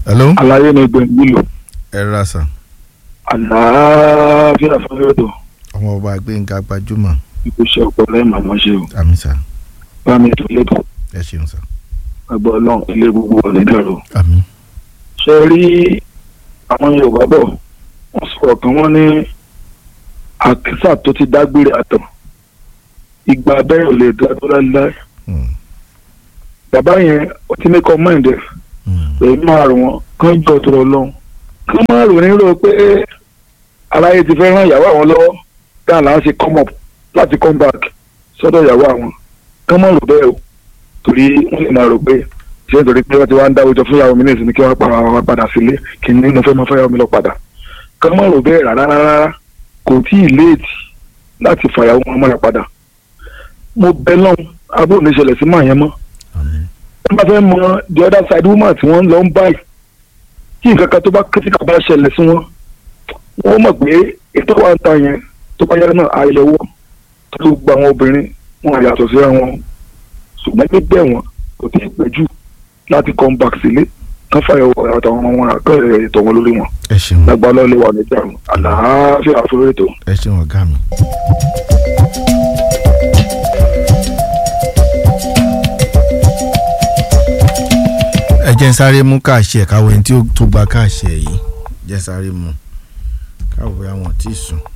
hello. àlàyé ni gbẹ̀ngàn nílò ẹ rà sà. àlàáfíà fọlọ́dọ̀ ọmọ ọba gbẹ̀ngà gbajúmọ̀ ìkúṣẹ́ ọ̀pọ̀lọ́ ẹ̀ màmá ṣe o àmì sà bá mi tó lẹ́kọ̀ọ́ ẹ ṣeun sà. ẹgbẹ́ ọlọ́run ilé gbogbo ọ̀nà ìdàrú. àmì. ṣe rí àwọn yorùbá bọ̀ wọ́n sọ̀rọ̀ kan wọ́n ní àkísà tó ti dágbére àtọ̀ ìgbà abẹ́rẹ́ ò lè dá tó láéláé Mm, bàbá yẹn ó ti ní kọ́ máìndì mm, èyí máa rò wọ́n kán jọ tó lọ lọ́hùn kán máa rò nírò pé aláyé ti fẹ́ ràn ìyàwó àwọn lọ́wọ́ dáa là ń ṣe come up láti come back sọ́dọ̀ ìyàwó àwọn kán máa rò bẹ́ẹ̀ o torí wọ́n lè máa rò pé ṣé nítorí pé wọ́n ti wá ń dáwọ́ jọ fún ìyàwó mi ní ìsinmi kí wọ́n para wọn padà sílé kí ni mo fẹ́ máa fẹ́ ìyàwó mi lọ padà kán máa rò bẹ́ẹ̀ rárá rárá kò tí ì léètì láti fàyàwó wọn mọ́ra padà mo bẹ lọ́hùn abúlé ní ìṣẹ̀lẹ̀ sí màá yẹn mọ́ àmì. wọ́n bá fẹ́ mọ the other side woman tí wọ́n lọ ń báyìí kí nǹkan kan tó bá kíríkà bá ṣẹlẹ̀ sí wọn wọ́n mọ̀ pé ètò wa ń ta yẹn tó bá yára náà àyẹ̀wò tó ló gba àwọn obìnrin wọn àyàtọ̀ síra wọn ṣùgbọ́n gbígbẹ́ wọn kò tí ì pẹ́ jù láti come back sílé kán fàyẹ̀wò àtàwọn ọmọ wọn àkọ́ ètò wọn lórí wọn ẹ ṣeun lágbá lọ́lẹ̀ wà níjà àlàáfíà fún ètò. ẹ ṣeun ọ̀gá mi. ẹ jẹ́ n sáré mú káàṣì ẹ̀ káwọ́ ẹni tí ó tó gba káàṣì ẹ̀ yìí jẹ́ n sáré mú káwọ́ àwọn tí ì sùn.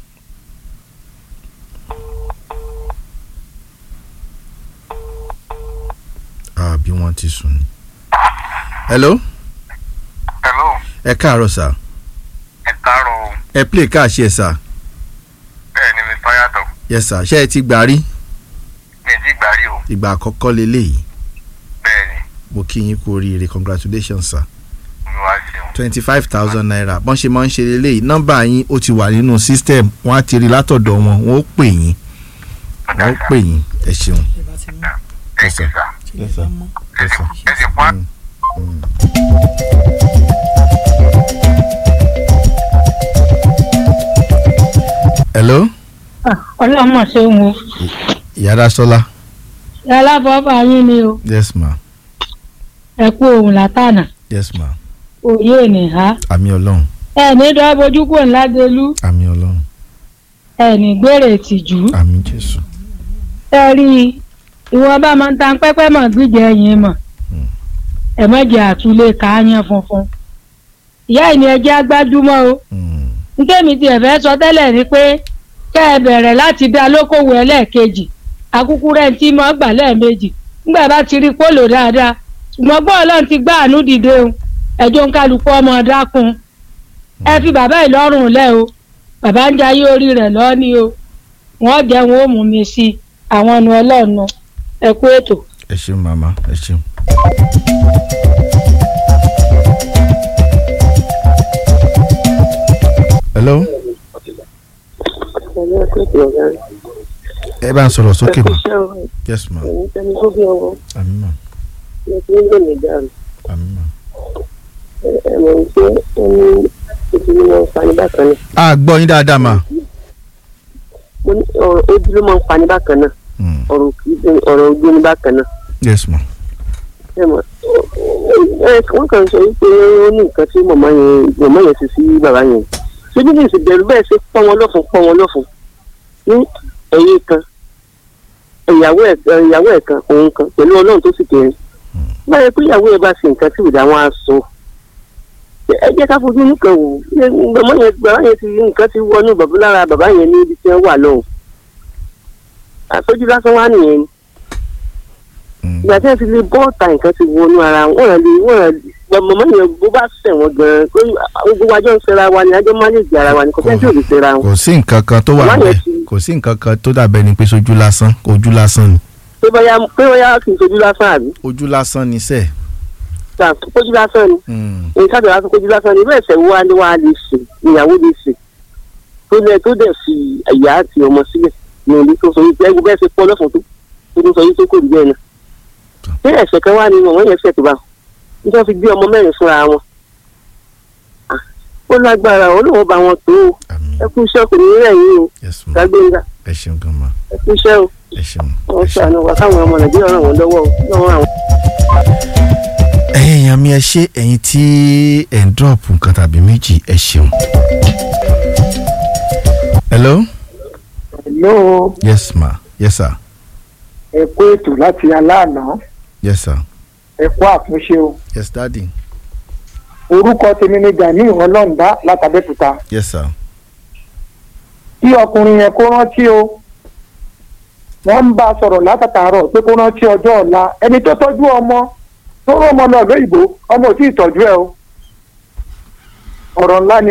àbí wọ́n ti sùn ni. hello hello ẹ káàárọ̀ sà ẹ káàárọ̀ o ẹ play káàṣì ẹ̀ sà bẹ́ẹ̀ ni mr yàtọ̀ yes sà ṣé ẹ ti gbà rí mi ti gbàrí o ìgbà àkọ́kọ́ leléyìí bẹ́ẹ̀ ni mo kí yín kú oríire congratulations sir mi wá ṣeun twenty five thousand naira bọ́n ṣe máa ń ṣe leléyìí nọ́mbà yín ó ti wà nínú system wọ́n á ti rí látọ̀dọ̀ wọn wọ́n ó pè yín wọ́n ó pè yín ẹ ṣeun. ẹ Yes, ṣe sir. sà Yes, sir. ẹ Yes, sì sir. ẹ sì fún Mm. hello ọlọ́mọ ṣe ń wo ìyára sọlá alábọ́bà yín ni o yes ma ẹ kú ohun látànà yes ma òye ènìhà àmì ọlọ́run ẹ ní dọ́bojú kò ńládelú àmì ọlọ́run ẹ ní gbèrè ìtìjú àmì jésù ẹ rí i ìwọ̀nba máa ń tan pẹ́pẹ́ mọ̀ gbígbẹ́ ẹ̀yìn mọ̀ Mm. ẹ mọ̀jẹ̀ àtúlé káyán funfun ìyá ìní ẹjẹ́ agbájúmọ́ o Mm. ntẹ́mi tiẹ̀ fẹ́ sọ tẹ́lẹ̀ ni pé kẹ́ ẹ bẹ̀rẹ̀ láti dá lókòwò ẹlẹ́ẹ̀kejì akúkú rẹ̀ ń tí mọ́ gbà lẹ́ẹ̀mejì nígbà bá ti rí pólò dáadáa ṣùgbọ́n gbọ́ ọlọ́run ti gbá àánú dìde o ẹjọ́ ń kálukú ọmọ dákun ẹ fi bàbá ìlọ́rùn lẹ̀ o bàbá ń jayé orí rẹ̀ lọ́ọ́ni o wọ́n jẹ́ wọn ó mú mi sí i àwọn ọ̀nà ọlọ́ọ̀nà ẹ kú ètò. ẹ ṣeun màmá ẹ ṣeun. hello Ẹ̀yin akéèké ọ̀gá rẹ̀. ẹ bá ń sọ̀rọ̀ sókè ma Ẹ̀kúṣẹ́ o, yes ma ẹ̀yin tẹni tó bí ọwọ́, àmì ma ẹ ti ń lòmì dànù. àmì ma. Ẹ mọ̀ ní pé ó ní ojú ló máa ń fani bákan náà. a gbọ́ yín dáadáa ma. Mo ní ọ̀rọ̀ ojú ló máa ń fani bákan náà. Mm. Ọ̀rọ̀ kì í ṣe ọ̀rọ̀ ojú ní bákan náà. yes ma Ẹ mọ̀ ẹ wọ́n kàn sọ wípé ó ní nǹkan tí màmá yẹn màmá yẹn ṣe sí bàbá yẹn. Ṣé bí kìí bẹ̀rù bẹ́ẹ̀ ṣe pọ́n wọn lọ́fun pọ́n wọn lọ́fun ní ẹ̀yìn kan ìyàwó ẹ̀ ìyàwó ẹ̀ kan òun kan pẹ̀lú ọlọ́run tó sì kéré. báyọ̀ pé ìyàwó ẹ̀ bá ṣe nǹkan tí ìdá wọn á sọ ẹ jẹ́ ká fojú nìkan wò bàbá yẹn bàbá yẹn ti nǹkan ti wọnú bàbá lára bàbá yẹn ní ibi tí wọ́n wà lọ́hùn àtọ́jú lásán wá nìyẹn ni Mm. ìgbà tí wọ́n ti lè bọ́ọ̀tà nǹkan ti wọnú ara wọn rẹ̀ lè wọ́n rẹ̀ màmá yẹn bó bá ṣẹ̀ wọ́n gan-an pé gbogbo àjọ ń ṣera wa ni àjọ má lè jẹ ara wa ni kò fẹ́ tí ò lè ṣera wọn kò sí nǹkan kan tó wà Màmá yẹn bẹ́ẹ̀ ti- kò sí nǹkan kan tó dàbẹ́ ni pé sójú lásán ojú lásán ni pé bóyá pé bóyá kì í ṣojú lásán àbí ojú lásán ni sẹ́ẹ̀. ṣáà kójú lásán ni Mm. nǹkan tó wá fún kojú lásán ni bẹ́ẹ̀ sẹ́wọ́ wá ní wàá lè ṣe ìyàwó lè ṣe tó lẹ tó dẹ̀ fi ìyá àti ọmọ sílẹ̀ ní ìlú tó sọ wípé ẹgbẹ́ bẹ́ẹ̀ ṣe pọ́ lọ́fun tó tó tó sọ wípé kò rí bẹ́ẹ̀ náà. ṣé ẹ̀ṣẹ̀ kan wá ní ọmọ yẹn ṣẹ̀ tó bá nítorí fi gbé ọmọ mẹ́rin fúnra wọn. Ah, ó lágbára olóhùn bá wọn tó o àmì ẹ kú iṣẹ́ kò ní rẹ̀ yín o yes ma gbàgbéǹga ẹ ṣeun gan ma ẹ kú iṣẹ́ o ẹ ṣeun wọ́n ẹ ṣeun. ṣàánú wa káwọn ọmọ nàìjíríà ràn wọ́n lọ́wọ́ o lọ́wọ́ àwọn. ẹ̀yin èèyàn mi ẹ ṣe ẹ̀yin tí ẹ̀ ń drop nǹkan tàbí méjì ẹ ṣeun. hello Hello, yes ma yes sir ẹ kú ètò láti aláàná yes sir ẹ kú àtúnṣe o yes daddy orúkọ tèmi ni gani ọlọ́ǹda látàbẹ́kúta yes sir kí ọkùnrin yẹn kó rántí o wọ́n ń bá a sọ̀rọ̀ látàtàárọ̀ pé kó rántí ọjọ́ ọ̀la ẹni tó tọ́jú ọmọ tó rọ́ ọmọ lọ lóyìnbó ọmọ ò tí ì tọ́jú ẹ o ọ̀rọ̀ ńlá ni